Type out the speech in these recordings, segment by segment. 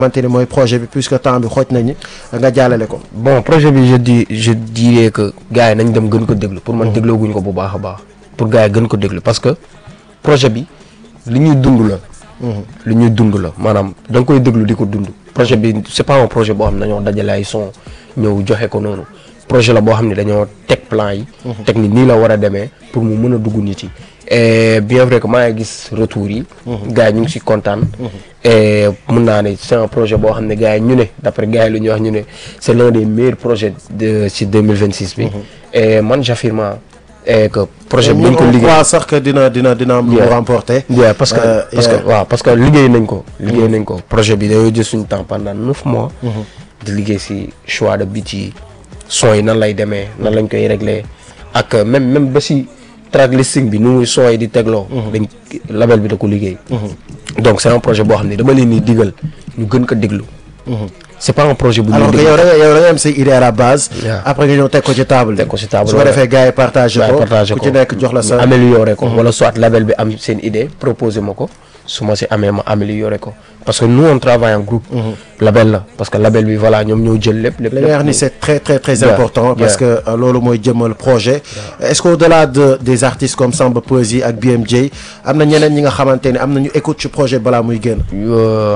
xamante ni mooy projet bi puisque temps bi xooj nañu nga jàllale ko. bon projet bi je dis je dirais que gars yi nañ dem gën ko déglu pour man déglooguñ ko bu baax a baax pour gars yi gën ko déglu parce que projet bi li ñuy dund la. li ñuy dund la maanaam da nga koy déglu di ko dund. projet bi c'est pas un projet boo xam ne dañoo dajale ay son ñëw joxe ko noonu projet la boo xam ne dañoo teg plan yi. teg ni nii la war a demee pour mu mën a dugg nit yi. et bien vrai que maa ngi gis retour yi. gars yi ñu ngi si kontaan. et mun naa ne c'est un projet boo xam ne gars yi ñu ne d'après gars yi lu ñuy wax ñu ne c'est l'un des meilleurs projets de ci 2026 bi. et man j'affirme et que projet bi. ñu ñu ko on liggéey croit sax que dina dina dina am lu mu Yeah. remporter. Yeah, parce que Euh, parce yeah. que waaw parce que liggéey nañ ko. liggéey nañ ko projet bi dañoo jël suñu temps pendant neuf mois. di liggéey si choix de beat yi son yi nan lay demee nan lañ koy régler ak euh, même même ba si track listing bi nu muy son yi di tegloo. dañ label bi da ko liggéey. donc c'est un projet boo xam ne dama leen di digal ñu gën ko déglu. c'est pas un projet bu ñuy alors que déglu. yow da nga yow da nga am say idée à la base. Yeah. après nga ñëw teg ko ci table Teg ko ci table, su ko ouais. defee gars yi partagé waaye ko partagé ku ko ci nekk jox la sa. ñu améliorer ko wala soit label bi am seen idée proposer ma ko su ma si amee ma améliorer ko parce que nous on travaille en groupe label la parce que label bi voilà ñoom ñoo jël lépp lépp li nga wax ni c'est très très très Yeah. important parce Yeah. que euh, loolu mooy jëmal projet est-ce que au-delà de des artistes comme Samba Peuzzi ak BMJ am na ñeneen ñi nga xamante ni am nañu écoute ci projet balaa muy génn Euh,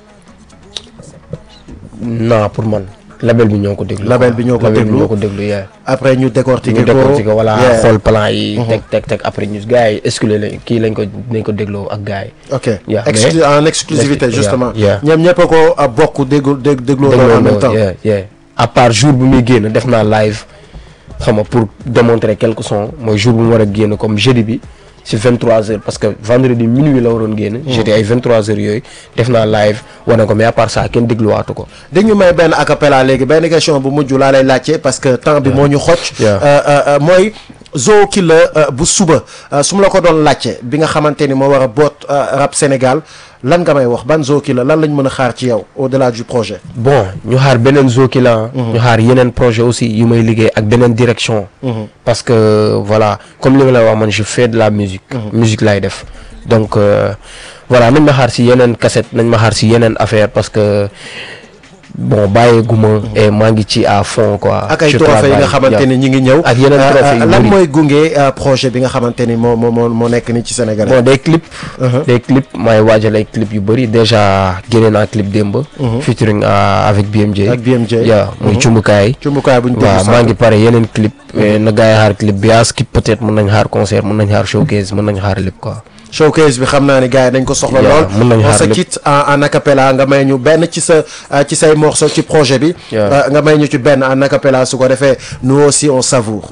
non pour man label bi ñoo ko déglu Label quoi. bi ñoo ko label bi déglu. ñoo ko déglu yeah. après ñu décortiquer ñu ko décortiquer ko voilà Yeah. xool plan yi teg teg teg après ñu gars yi exclure lañ kii lañ ko nañ ko dégloo ak gars yi ok Yeah, Exclu- en exclusivité Yeah, justement yeah. ñoom ñëpp a ko a bokk déglu dég dégloo doon en même temps yeah, yeah. à part jour bu muy génn def naa live xam nga pour démontrer quelques sons mooy jour bu mu war a génn comme jeudi bi si 23 heures parce que vendredi minuit la waroon génn. jeudi ay 23 heures yooyu def naa live wane ko mais à part ça kenn dégluwaatu ko. dégg ñu may benn acapella léegi benn question bu mujj laa lay laajte parce que temps bi moo ñu xocc Yeah. Euh, euh, euh, mooy Zo Killer euh, bu suba euh, su ma la ko doon laajte bi nga xamante ni moo war a boot euh, rap Sénégal lan nga may wax ban Zo Killer lan lañ mën a xaar ci yow au-delà du projet bon ñu xaar beneen Zoki la ñu xaar yeneen projet aussi yu may liggéey ak beneen direction. parce que voilà comme li nga la wax man je fais de la musique. musique laay def donc euh, voilà nañ ma xaar si yeneen cassette nañ ma xaar si yeneen affaire parce que bon bàyyeeguma. et maa ngi ci à fond quoi. ak ay Je trophées yi nga travaille, xamante yeah. ni ñi ngi ñëw ak yeneen Euh, trophées yu euh, lan bëri. mooy gunge euh, projet bi nga xamante ni moo moo moo moo nekk ni ci Sénégal bon des clips. Uh-huh. des clips maay waajal ay clips yu bëri déjà génne naa clip démb. featuring euh, avec BMJ. Ak BMJ. yeah muy cumbukaay. cumbukaay bu ñu waaw déglu maa sànq. ngi pare yeneen clip. mais na gars yi xaar clip bi yaa skip peut-être mën nañ xaar concert mën nañ xaar showcase mën nañ xaar lépp quoi. showcase bi xam naa ni gars yi dañ ko soxla Yeah, lool mën nañu on xaar se lépp. quitte en en acapella nga may ñu benn ci sa euh, ci say morceau ci projet bi Yeah. Euh, nga may ñu ci benn en acapella su ko defee nous aussi on savoure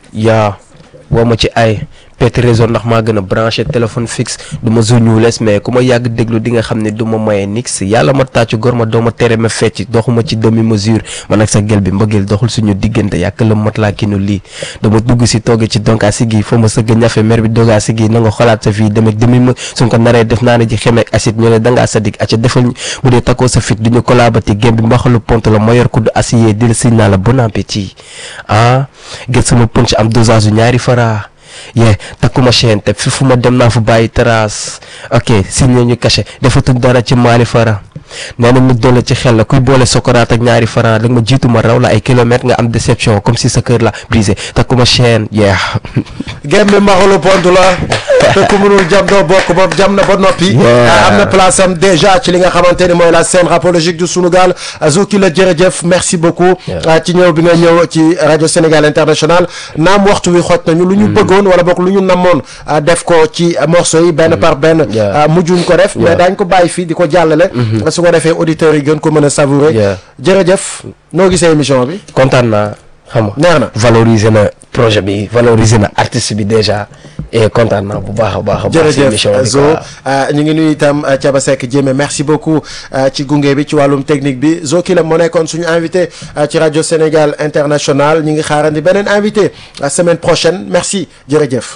yaa woo ma ci ay pète réseau ndax maa gën a branché téléphone fixe du ma zuñules mais ku ma yàgg déglu di nga xam ne du ma maye nix yàlla ma tàccu gor ma doo ma tere ma fecc doxuma ci demi mesure man ak sa gel bi mbëggeel doxul suñu diggante yàq la mat laa kinu lii dama dugg si tooge ci donkaa si gi foo ma sëgg ñafe mer bi dogaa si gi na nga xolaat sa fii demek demi ma suñ ko naree def naa ne ji xemeek acide ñu ne dangaa sadik aca defal ñu bu dee takkoo sa fit du ñu kolabati gém bi mbaxalu pont la ma yor kudd acier di la siñ naa la bon appétit ah gët sama punch am dosage yu ñaari fara yee takkuma chaîne te fi fu ma dem naa fa bàyyi trace ok signé ñu caché defatuñ dara ci maali fara nee na mu doole ci xel la kuy boole sokoraat ak ñaari fara da nga ma jiitu ma raw la ay kilomètres nga am déception comme si sa kër la brisé takkuma chaîne yee gém bi maxalu pont la te ku mënul jam doo bokk bopp jam na ba noppi Yeah. Ah, am na place am déjà ci li nga xamante ni mooy la scène rapologique du Sunugal Zo Killer jërëjëf merci beaucoup Yeah. ah, ci ñëw bi nga ñëw ci rajo Sénégal International naam waxtu wi xoj nañu lu ñu bëggoon wala boog lu ñu namoon ah, def ko ci morceau yi benn par benn Yeah. ah, mujjuñ ko def mais Yeah. daañ ko bàyyi fii di ko jàllale su ko defee auditeurs yi gën ko mën a savourer Yeah. jërëjëf noo gisee émission bi kontaan naa xam nga neex na valoriser na projet bi valoriser na artiste bi déjà et kontaan naa bu baax a baax a baax si émission jërëjëf bi Zo quoi. ñu ngi nuyu itam euh, Thiaba Seck Diémé merci beaucoup euh, ci gunge bi ci wàllum technique bi Zo Killer moo nekkoon suñu invité euh, ci rajo Sénégal International ñu ngi xaarandi beneen invité la semaine prochaine merci jërëjëf